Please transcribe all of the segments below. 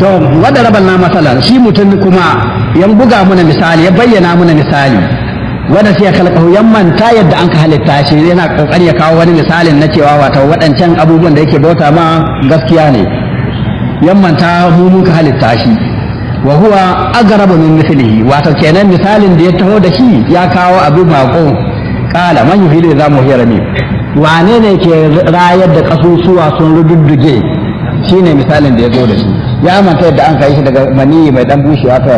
to wadda raban na masalan shi mutum kuma yan buga muna misali ya bayyana muna misali wanda sai ya kalkahu yan manta yadda an ka halitta shi yana kokari ya kawo wani misalin na cewa wato waɗancan abubuwan da yake bauta ma gaskiya ne yan manta mu mun ka halitta shi wa huwa agrabu min mithlihi wato kenan misalin da ya taho da shi ya kawo abu bako kala man yuhilu za mu hira ne wane ne ke rayar da kasusuwa sun rududduge shine misalin da ya zo da shi ya manta yadda an kai shi daga maniyi mai dan bushewa ta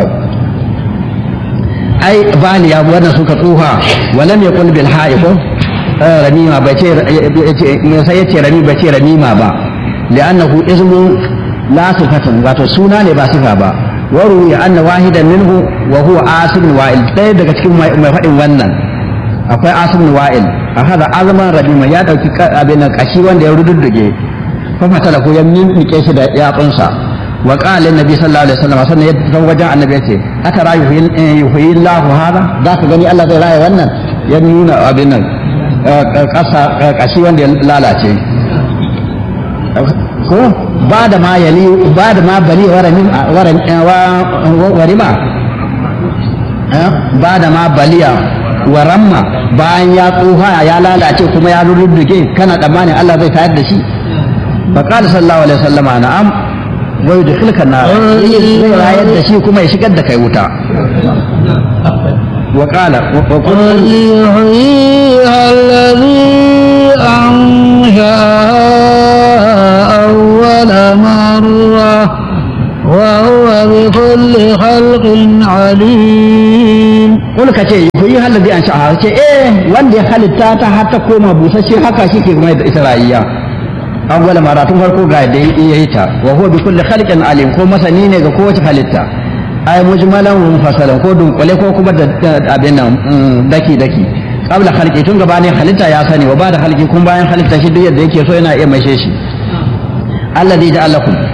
ai bani ya wannan suka tsuha walam yaqul bil ha'iqu ramima bai ce sai yace rami bai ce ramima ba li'annahu ismun la sifatun wato suna ne ba sifa ba waru ya anna wahidan minhu wa huwa asib wa'il ɗaya daga cikin mai faɗin wannan akwai asib wa'il a hada azman ramima ya dauki abin nan kashi wanda ya rududduge fa fatala ko ya mimike shi da yatsunsa wa qala annabi sallallahu alaihi wasallam sannan ya zo wajen annabi yace aka rayu yuhyi Allah hada zaka gani Allah zai raya wannan ya nuna abin nan kasa kashi wanda ya lalace ko ba da ma yali ba da ma bali warima ba da ma baliya waramma bayan ya tsuha ya lalace kuma ya rurruge kana tsammanin Allah zai tayar da shi fa qala sallallahu alaihi wasallama na'am wa yudkhilka nar zai rayar da shi kuma ya shigar da kai wuta wa qala wa qul يحييها الذي أنشأها أول مرة وهو بكل خلق عليم wani ka ce yi halabi an sha'a ce eh wanda ya halitta ta har ta koma busasshe haka shi ke mai da ita rayuwa an gwada mara tun farko ga da ya yi ta wa huwa bi kulli khalqin alim ko masani ne ga kowace halitta ay mujmalan wa mufassalan ko dunkule ko kuma da abin nan daki daki qabla khalqi tun gabanin halitta ya sani wa ba da khalqi kun bayan halitta shi duk yadda yake so yana iya maishe shi alladhi ja'alakum